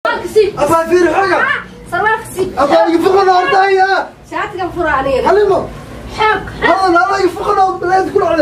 abaa fiiri xoga abaa iga fuqana hortaaya shaatigan fura aniga halimo xoog hadan ala iga fuqana baleed ku dhacde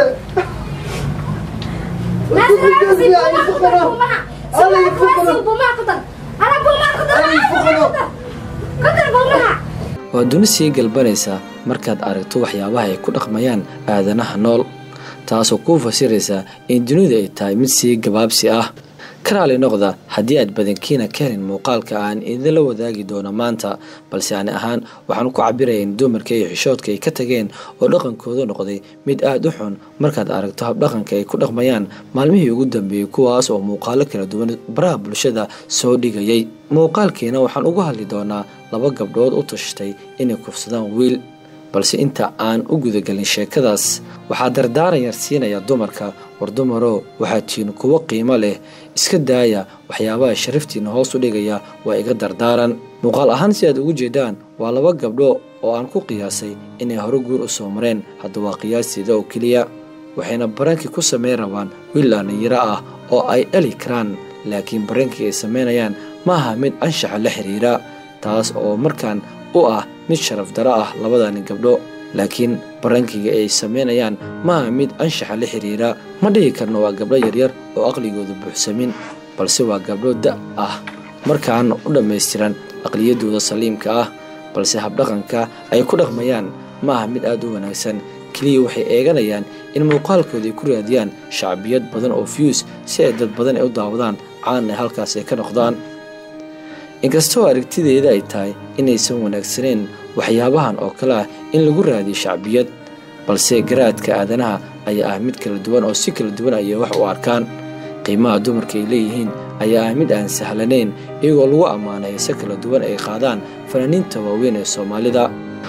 waa duni sii galbanaysa markaad aragto waxyaabaha ay ku dhaqmayaan aadanaha nool taasoo kuu fasiraysa in dunidu ay tahay mid sii gabaabsi ah karaali noqda haddii aad badankiina ka helin muuqaalka aan idinla wadaagi doono maanta balse ani ahaan waxaan ku cabiraya in dumarka iyo xishoodka ay ka tageen oo dhaqankoodu noqday mid aada u xun markaad aragto habdhaqanka ay ku dhaqmayaan maalmihii ugu dambeeyey kuwaas oo muuqaalo kala duwan baraha bulshada soo dhigayay muuqaalkiina waxaan ugu hadli doonaa laba gabdhood u tashtay inay kufsadaan wiil balse inta aan u gudagelin sheekadaas waxaa dardaaran yar siinaya dumarka war dumaroo waxaad tihiin kuwo qiimo leh iska daaya waxyaabaha sharaftiina hoos u dhigaya waa iga dardaaran muuqaal ahaan si aad ugu jeedaan waa laba gabdho oo aan ku qiyaasay inay hore guur u soo mareen hadda waa qiyaasteeda oo keliya waxayna barankii ku samayn rabaan wiil dhallinyaro ah oo ay dhali karaan laakiin barankii ay samaynayaan ma aha mid anshaxa la xiriira taas oo markaan u ah mid sharaf daro ah labadani gabdho laakiin barankiga ay samaynayaan maaha mid anshaxa la xiriira ma dhihi karno waa gabdho yaryar oo aqligooda buuxsamin balse waa gabdho da ah markaana u dhammaystiran aqliyadooda saliimka ah balse habdhaqanka ay ku dhaqmayaan ma aha mid aada u wanaagsan keliya waxay eeganayaan in muuqaalkooda ay ku raadiyaan shacbiyad badan oo fiyus si ay dad badan ay u daawadaan caana halkaas ay ka noqdaan inkastoo aragtideeda ay tahay inaysan wanaagsaneyn waxyaabahan oo kale ah in lagu raadiyo shacbiyad balse garaadka aadanaha ayaa ah mid kala duwan oo si kala duwan ayay wax u arkaan qiimaha dumarka ay leeyihiin ayaa ah mid aan sahlanayn iyagoo lagu ammaanay heese kala duwan ay qaadaan fanaaniinta waaweyn ee soomaalida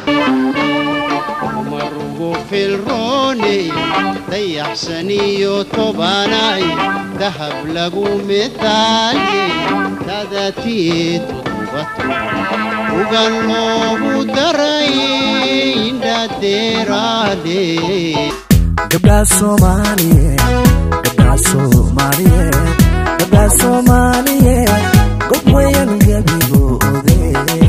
margu filrooney dayaxsaniyo tobanay dahab lagu mitaayey tadatii tudubatu ugan loogu daray indhadeeraade gabdhaha soomaaliyeed gabdhaha soomaaliyeed gabdhaha soomaaliyeed god weyan gabigoode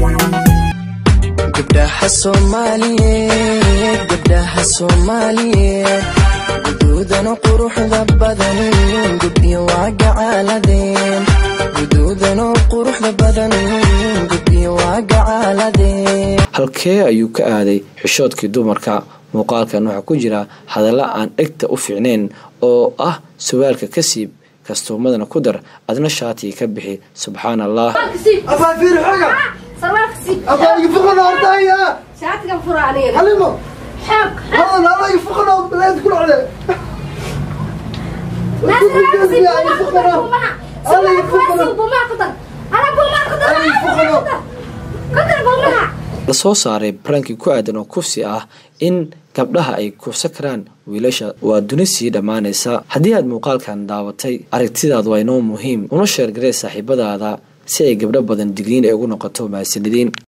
gabdhaha soomaaliyeed gabdhaha soomaaliyeed guduudana quruxda badan gubyo waa gacaaladeen guduudana quruxda badan gubyo waa gacaaladeen halkee ayuu ka aaday xishoodkii dumarka muuqaalkan waxaa ku jira hadalla aan dhegta u fiicnayn oo ah sawaalka ka siib kastuumadana ku dar adna shaatiga ka bixi subxaan allah abaa fiiri xoga abaa iga fuqana hortaaya shaatigan fura aniga halimo xoog hadan ala iga fuqana baleed ku dhacde la soo saaray barankii ku aadan oo kufsi ah in gabdhaha ay kufsan karaan wiilasha waa duni sii dhammaanaysa haddii aad muuqaalkan daawatay aragtidaadu waa inoo muhiim una sheergaree saaxiibadaada si ay gabdho badan digniin ay ugu noqoto mahadsanidin